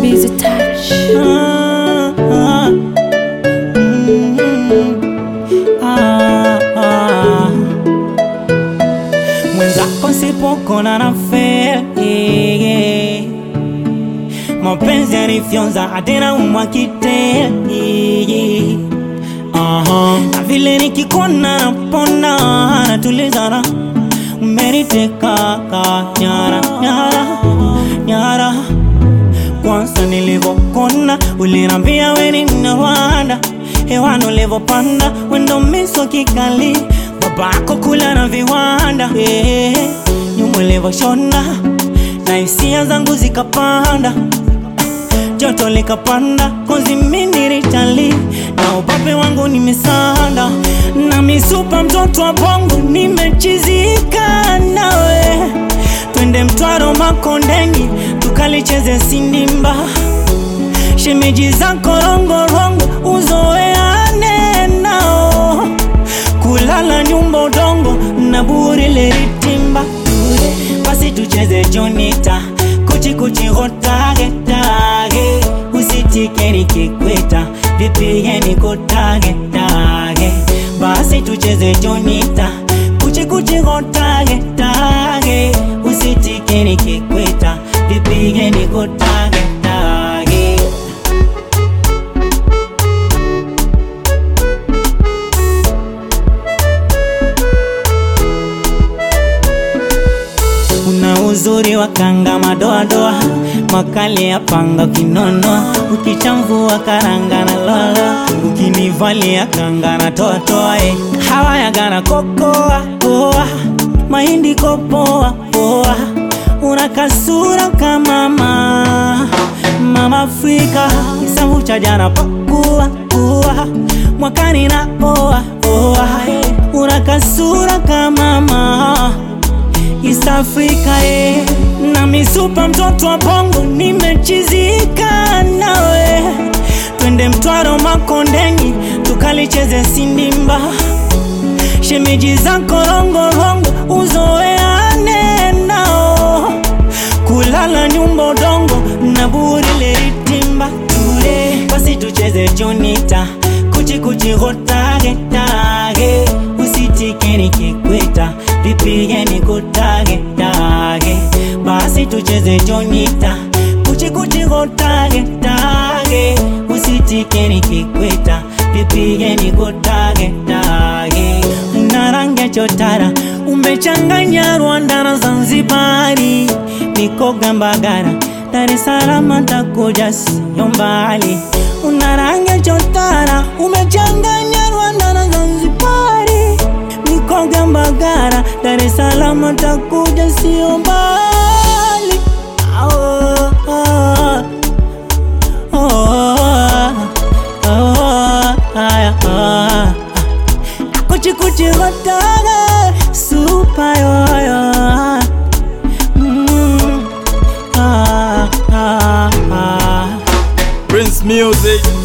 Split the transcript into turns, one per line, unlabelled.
Busy touch.
Ah, ah, mm, ah, ah. Mwenzako sipokona na feli mapenzi yanifyonza atena umwakite Aha. na vile nikikona napona natulizana umeniteka ka nyara nyara nyara kwanza nilivokona ulinambia weni mnawanda hewani ulivopanda wendo miso kikali babako kula na viwanda eh, nyuma ulivoshona na hisia zangu zikapanda joto likapanda kozi minirichali na ubabe wangu nimesanda na misupa mtoto wa bongo nimechizika nawe twende mtwaro makondeni tukalicheze sindimba shemeji zako rongorongo uzoeane nao kulala nyumba udongo na buri leritimba basi tucheze jonita kuchikuchi hotage tage usitike nikikweta vipige nikutage tage basi tucheze jonita kuchikuchi hotage tage usitike nikikweta vipige nikutage tage una uzuri wa kanga madoadoa makali ya panga kinono ukichamvua karanga na lolo ukinivalia kanga na toatoa eh. hawa yagana kokoa poa mahindi kopoa poa una kasura kama mama mama Afrika kisamvu cha jana pakua kuwa mwakani na oa oa una kasura kama mama East Africa eh. na misupa mtoto wa bongo nimechizika nawe twende mtwaro makondeni tukalicheze sindimba shemeji zako rongorongo uzoeane nao kulala nyumba udongo na buri leritimba ture basi tucheze jonita kuchikuchi hotage tage usitike nikikweta vipige nikutage tage basi tucheze jonita kuchikuchi hotage tage usitike nikikweta vipige nikutage tage una rangi ya chotara umechanganya Rwanda na Zanzibari mikoga Mbagara Dar es Salaam takuja sio mbali una rangi ya chotara umechanganya Rwanda na Zanzibari mikoga Mbagara Dar es Salaam takuja sio mbali oh, oh, oh, oh, oh, aya, oh. Kuchi kuchi hotaga super yoyo mm, ah, ah, ah.
Prince Music